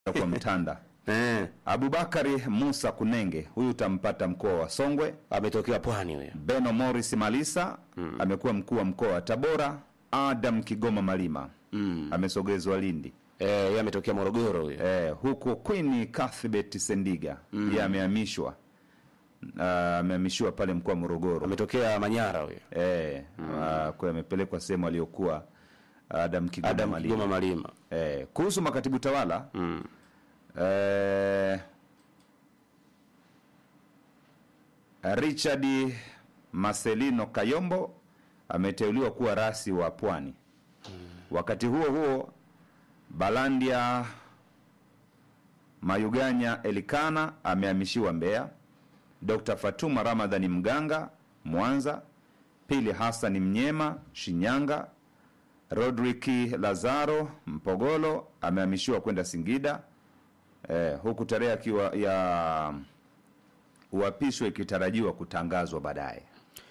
kwa mtanda eh, Abubakari Musa Kunenge, huyu utampata mkoa wa Songwe. ametokea pwani huyo. Beno Morris Malisa amekuwa mkuu wa mkoa wa Tabora. Adam Kigoma Malima amesogezwa Lindi. Eh, yeye ametokea Morogoro huyo. Eh, huku Queen Cuthbert Sendiga yeye amehamishwa Ah, amehamishiwa pale mkoa wa Morogoro. Ametokea Manyara huyo. Eh, ah, kwa amepelekwa sehemu aliyokuwa Adam Kigoma Adam Malima. Kigoma Malima. Eh, kuhusu makatibu tawala Mm. eh, Richard Marcelino Kayombo ameteuliwa kuwa rasi wa Pwani. Wakati huo huo, Balandia Mayuganya Elikana amehamishiwa Mbeya. Dr. Fatuma Ramadhani Mganga Mwanza. Pili Hassan Mnyema Shinyanga. Rodrick Lazaro Mpogolo amehamishiwa kwenda Singida eh, huku tarehe akiwa ya uapisho ikitarajiwa kutangazwa baadaye.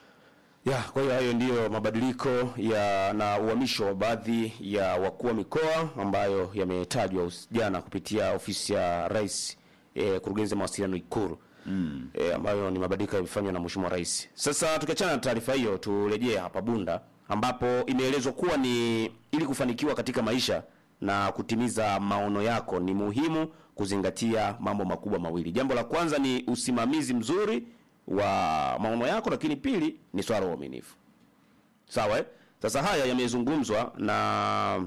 Ya, kwa hiyo hayo ndiyo mabadiliko ya na uhamisho wa baadhi ya wakuu wa mikoa ambayo yametajwa us- jana kupitia ofisi ya Rais eh, kurugenzi ya mawasiliano Ikulu mm. eh, ambayo ni mabadiliko yamefanywa na Mheshimiwa Rais. Sasa tukiachana na taarifa hiyo, turejee hapa Bunda ambapo imeelezwa kuwa ni ili kufanikiwa katika maisha na kutimiza maono yako ni muhimu kuzingatia mambo makubwa mawili. Jambo la kwanza ni usimamizi mzuri wa maono yako, lakini pili ni swala la uaminifu. Sawa eh? Sasa haya yamezungumzwa na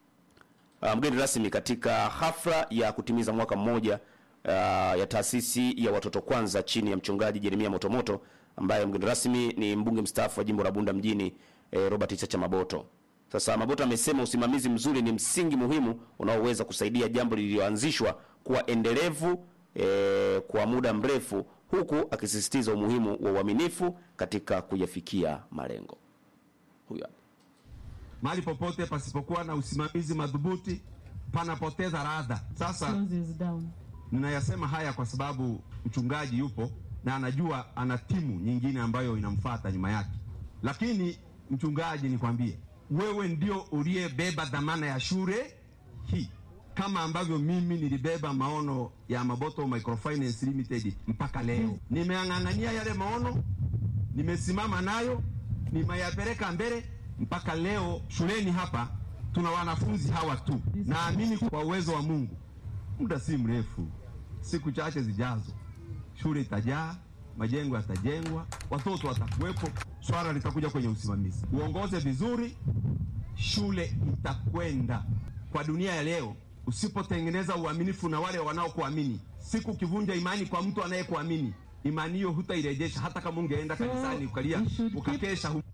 uh, mgeni rasmi katika hafla ya kutimiza mwaka mmoja uh, ya taasisi ya watoto kwanza chini ya mchungaji Jeremia Motomoto ambaye mgeni rasmi ni mbunge mstaafu wa jimbo la Bunda mjini eh, Robert Chacha Maboto. Sasa Maboto amesema usimamizi mzuri ni msingi muhimu unaoweza kusaidia jambo lililoanzishwa kuwa endelevu eh, kwa muda mrefu huku akisisitiza umuhimu wa uaminifu katika kuyafikia malengo. Huyu hapa. mahali popote pasipokuwa na usimamizi madhubuti panapoteza radha. Sasa closes down. ninayasema haya kwa sababu mchungaji yupo na anajua ana timu nyingine ambayo inamfuata nyuma yake, lakini mchungaji, nikwambie wewe ndio uliyebeba dhamana ya shule hii, kama ambavyo mimi nilibeba maono ya Maboto Microfinance Limited mpaka leo. Nimeang'ang'ania yale maono, nimesimama nayo, nimeyapeleka mbele mpaka leo. Shuleni hapa tuna wanafunzi hawa tu. Naamini kwa uwezo wa Mungu, muda si mrefu, siku chache zijazo, shule itajaa, majengo yatajengwa, watoto watakuwepo, swala litakuja kwenye usimamizi. Uongoze vizuri, shule itakwenda. Kwa dunia ya leo, usipotengeneza uaminifu na wale wanaokuamini, siku ukivunja imani kwa mtu anayekuamini, imani hiyo hutairejesha, hata kama ungeenda kanisani ukalia we should keep- ukakesha hu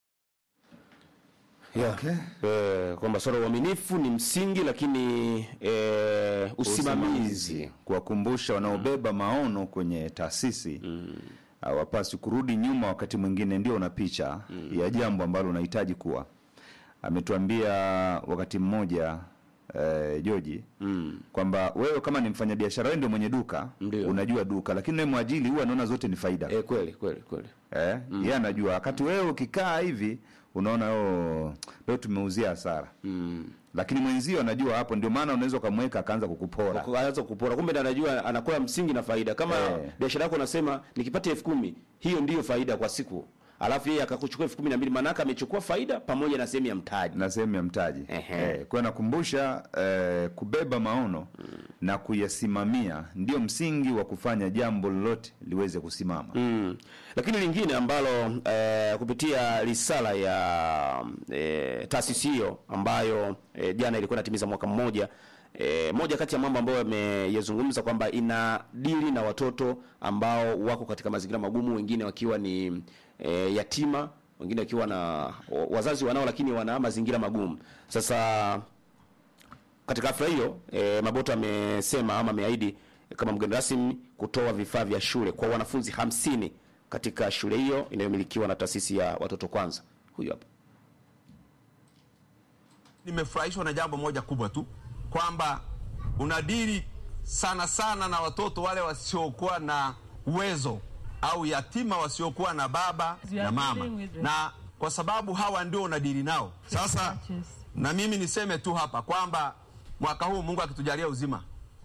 Yeah. Eh, kwamba swala la uaminifu ni msingi lakini eh, usimamizi kuwakumbusha wanaobeba maono kwenye taasisi hawapaswi kurudi nyuma, wakati mwingine ndio una picha ya jambo ambalo unahitaji kuwa. Ametuambia wakati mmoja eh, Joji kwamba wewe kama ni mfanyabiashara, wewe ndio mwenye duka, Ndio. unajua duka, lakini wewe mwajili huwa anaona zote ni faida eh, kweli kweli kweli eh, yeye anajua. Wakati wewe ukikaa hivi unaona oh, leo tumeuzia hasara lakini mwenzio anajua hapo, ndio maana unaweza ukamweka akaanza kukupora. anaweza kupora, kumbe ndo anajua anakula msingi na faida. Kama Eh. biashara yako unasema nikipata elfu kumi hiyo ndiyo faida kwa siku, alafu yeye akakuchukua elfu kumi na mbili maanake amechukua faida pamoja na sehemu ya mtaji. na sehemu ya mtaji Ehe. eh, kwa nakumbusha eh, kubeba maono na kuyasimamia ndio msingi wa kufanya jambo lolote liweze kusimama. Mm. Lakini lingine ambalo eh, kupitia risala ya eh, taasisi hiyo ambayo eh, jana ilikuwa inatimiza mwaka mmoja eh, moja kati ya mambo ambayo yameyazungumza kwamba ina dili na watoto ambao wako katika mazingira magumu, wengine wakiwa ni eh, yatima, wengine wakiwa na wazazi wanao, lakini wana mazingira magumu. Sasa katika hafla hiyo e, Maboto amesema ama ameahidi e, kama mgeni rasmi kutoa vifaa vya shule kwa wanafunzi hamsini katika shule hiyo inayomilikiwa na taasisi ya watoto kwanza. Huyu hapa. nimefurahishwa na jambo moja kubwa tu kwamba unadili sana sana na watoto wale wasiokuwa na uwezo au yatima wasiokuwa na baba You are na mama, dealing with them. na kwa sababu hawa ndio unadili nao sasa. Yes. Na mimi niseme tu hapa kwamba mwaka huu Mungu akitujalia uzima,